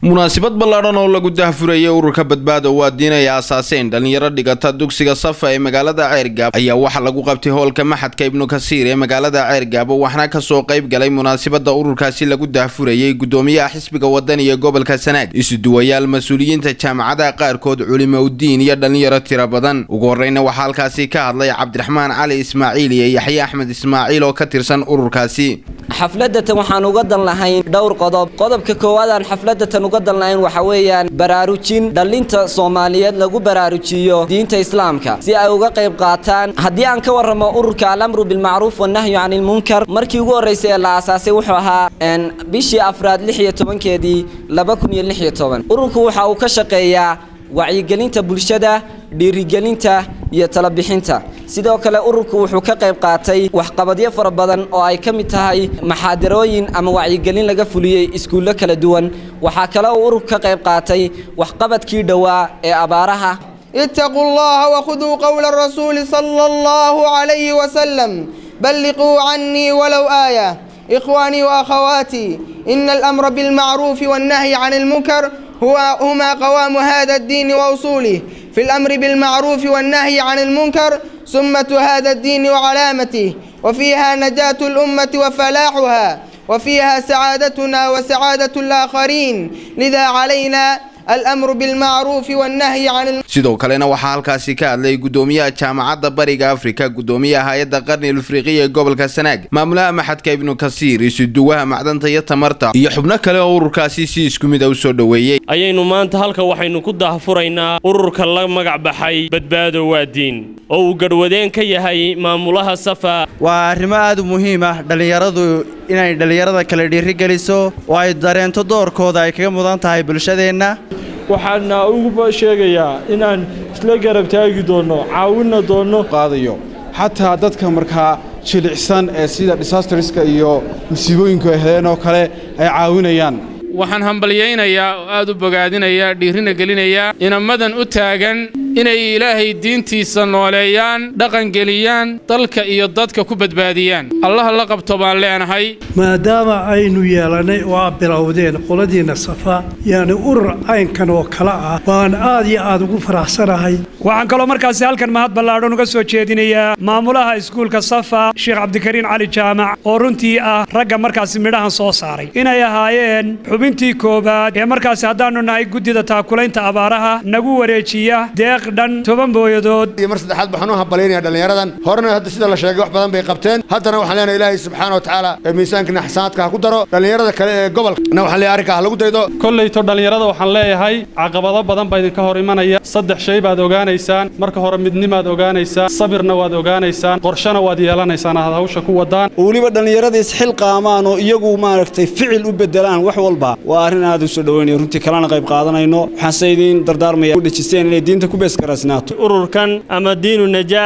munaasabad ballaadhan oo lagu dahfurayay ururka badbaado waa diin ay aasaaseen dhallinyaro dhigata dugsiga safa ee magaalada ceergaabo ayaa waxaa lagu qabtay hoolka maxadka ibnu kasiir ee magaalada ceergaabo waxaana kasoo qayb galay munaasabada ururkaasi lagu dahfurayay gudoomiyaha xisbiga wadani ee gobolka sanaag isuduwayaal mas-uuliyiinta jaamacadaha qaarkood culimaudiin iyo dhallinyaro tiro badan ugu horreyna waxaa halkaasi ka hadlay cabdiraxmaan cali ismaaciil iyo yaxye axmed ismaaciil oo ka tirsan ururkaasi xafladatan waxaan uga dan lahayn dhowr qodob qodobka koowaad aan xafladatan uga dan lahayn waxa weeyaan baraarujin dhallinta soomaaliyeed lagu baraarujiyo diinta islaamka si ay uga qayb qaataan haddii aan ka warramo ururka alamru bilmacruuf wannahyu cani ilmunkar markii ugu horreysay ee la aasaasay wuxuu ahaa bishii afraad lix iyo tobankeedii laba kun iyo lix iyo toban ururku waxa uu ka shaqeeyaa wacyigelinta bulshada dhiirigelinta iyo talabixinta sidoo kale ururku wuxuu ka qayb qaatay waxqabadyo fara badan oo ay ka mid tahay maxaadarooyin ama wacyigelin laga fuliyey iskuullo kala duwan waxaa kale uu ururku ka qayb qaatay waxqabadkii dhowaa ee abaaraha اتقوا الله وخذوا قول الرسول صلى الله عليه وسلم بلغوا عني ولو آية إخواني وأخواتي إن الأمر بالمعروف والنهي عن المنكر هو هما قوام هذا الدين وأصوله في الأمر بالمعروف والنهي عن المنكر سمة هذا الدين وعلامته وفيها نجاة الأمة وفلاحها وفيها سعادتنا وسعادة الآخرين لذا علينا الأمر بالمعروف والنهي عن الم... sidoo kalena waxaa halkaasi ka hadlay gudoomiyaha jaamacadda bariga afrika gudoomiyaha hay-adda qarni afriqiya ee gobolka sanaag maamulaha maxadka ibnu kasiir isuduwaha macdanta iyo tamarta iyo xubno kale oo ururkaasi si isku mid a u soo dhoweeyey ayaynu maanta halka waxaynu ku daahfuraynaa ururka la magac baxay badbaado waa diin oo uu garhwadeen ka yahay maamulaha safa waa arrimo aad u muhiim ah dhallinyaradu inay dhallinyarada kale dhiirigeliso oo ay dareento doorkooda ay kaga mudan tahay bulshadeenna waxaana ugu sheegayaa inaan isla garab taagi doonno caawinna doonno qaadayo xataa dadka markaa jilicsan ee sida disastariska iyo musiibooyinku ay heleen oo kale ay caawinayaan waxaan hambalyaynayaa oo aad u bogaadinayaa dhiirina gelinayaa inamadan u taagan inay ilaahay diintiisa nooleeyaan dhaqangeliyaan dalka iyo dadka ku badbaadiyaan allaha la qabto baan leenahay maadaama aynu yeelannay oo aad bilowdeen qoladiinna safa yaani urur caynkan oo kale ah baan aad iyo aad ugu faraxsanahay waxaan kaloo markaasi halkan mahad ballaadhan uga soo jeedinayaa maamulaha iskuulka safa sheekh cabdikariin cali jaamac oo runtii ah ragga markaasi midhahan soo saaray inay ahaayeen xubintii koowaad ee markaasi haddaannu nahay guddida taakulaynta abaaraha nagu wareejiya deeq dhan toban booyadood iyo mar saddexaad waxaan u hambalyaynaya dhallinyaradan horena hadda sida la sheegay wax badan bay qabteen haddana waxaan leenahay ilaahay subxaana wa tacaala ee miisaanka naxsaanaadka ha ku daro dhallinyarada kale ee gobolkana waxaan leeyahay arrinka ha lagu daydo kollayto dhallinyarada waxaan leeyahay caqabado badan baa idinka hor imanaya saddex shay baad ogaanaysaan marka hore midnimaad ogaanaysaan sabirna waad ogaanaysaan qorshana waad yeelanaysaan aad hawsha ku wadaan weliba dhallinyarada isxilqaamaan oo iyagu maaragtay ficil u beddelaan wax walba waa arrin aad u soo dhoweynaya runtii kalena qayb qaadanayno waxaanse idiin dardaarmaya u dhejiseen inay diinta ku beeskarasnaato ururkan ama diinu najaa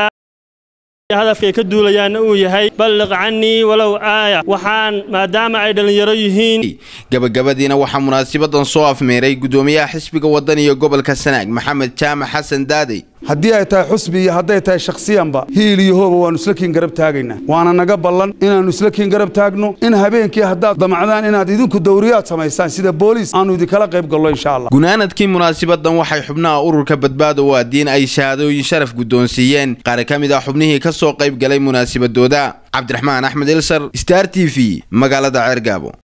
hadafkay ka duulayaanna uu yahay balliq cannii walow aaya waxaan maadaama ay dhallinyaro yihiin gabagabadiina waxaa munaasabadan soo afmeeray gudoomiyaha xisbiga waddan iyo gobolka sanaag maxamed jaamac xasan daadey haddii ay tahay xusbi iyo hadday tahay shakhsiyanba hiil iyo hooba waannu isla kiin garab taagaynaa waana naga ballan inaannu isla kiin garab taagno in habeenkii haddaad damacdaan inaad idinku dawriyaad samaysaan sida booliis aannu idinkala qayb gallo insha allah gunaanadkii munaasabadan waxay xubnaha ururka badbaado waa diin ay shahaadooyin sharaf guddoonsiiyeen qaar ka mid ah xubnihii ka soo qayb galay munaasabadooda cabdiraxmaan axmed ilsar star t v magaalada ceergaabo